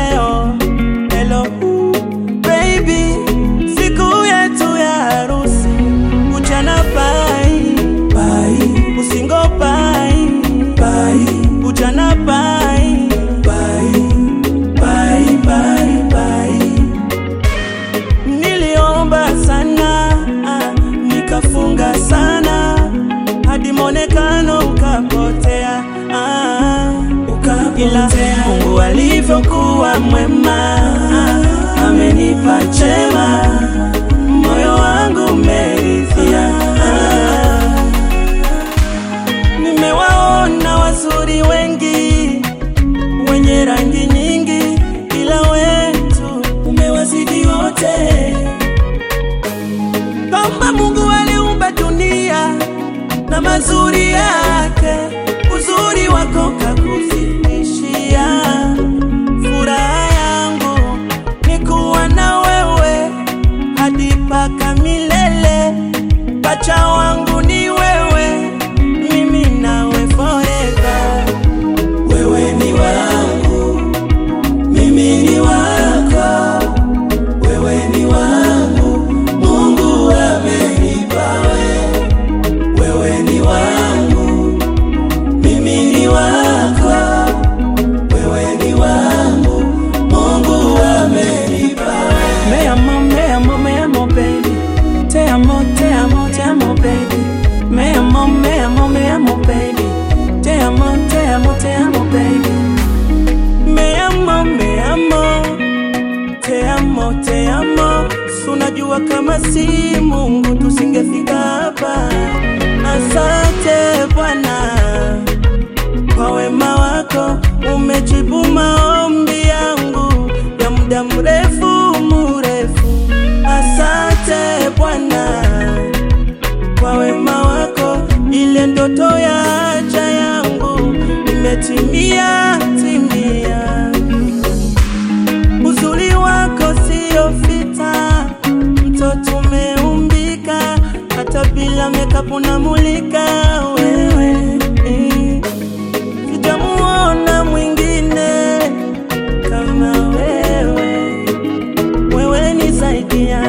leo. Hello baby, siku yetu ya harusi, ujana bai bai, usingo bai bai, ujana bai bai bai bai bai. Niliomba sana ah, nikafunga sana hadi monekano ukapotea, ah, ila Mungu alivyokuwa mwema ah, amenipa chema, moyo wangu umeridhia. ah. Nimewaona wazuri wengi wenye rangi nyingi, ila wetu umewazidi wote. Kama Mungu aliumba dunia na mazuri yake, uzuri wako kakuzidishia. Furaha yangu ni kuwa na wewe hadi paka milele. Pacha wangu ni wewe, mimi nawe forever. Wewe ni wangu, mimi ni wako. Wewe ni wangu, Mungu amenipa wewe. Wewe ni wangu, mimi ni wako. Wewe ni wangu, Mungu amenipa wewe. Me amo, me amo, me amo, baby. Te amo, te amo, te amo, baby. Me amo, me amo, me amo, baby. Te amo, te amo, te amo, baby. Me amo, me amo. Te amo, te amo. Si Unajua kama si Mungu tusingefika hapa. Asante Bwana kwa wema wako, umejibu maombi yangu ya muda mrefu mrefu. Asante Bwana kwa wema wako, ile ndoto ya haja yangu imetimia timia. Uzuri wako sio fita, mtoto umeumbika, hata bila makeup unamulika wewe. Mm. Sijamuona mwingine kama wewe, wewe ni zaidi ya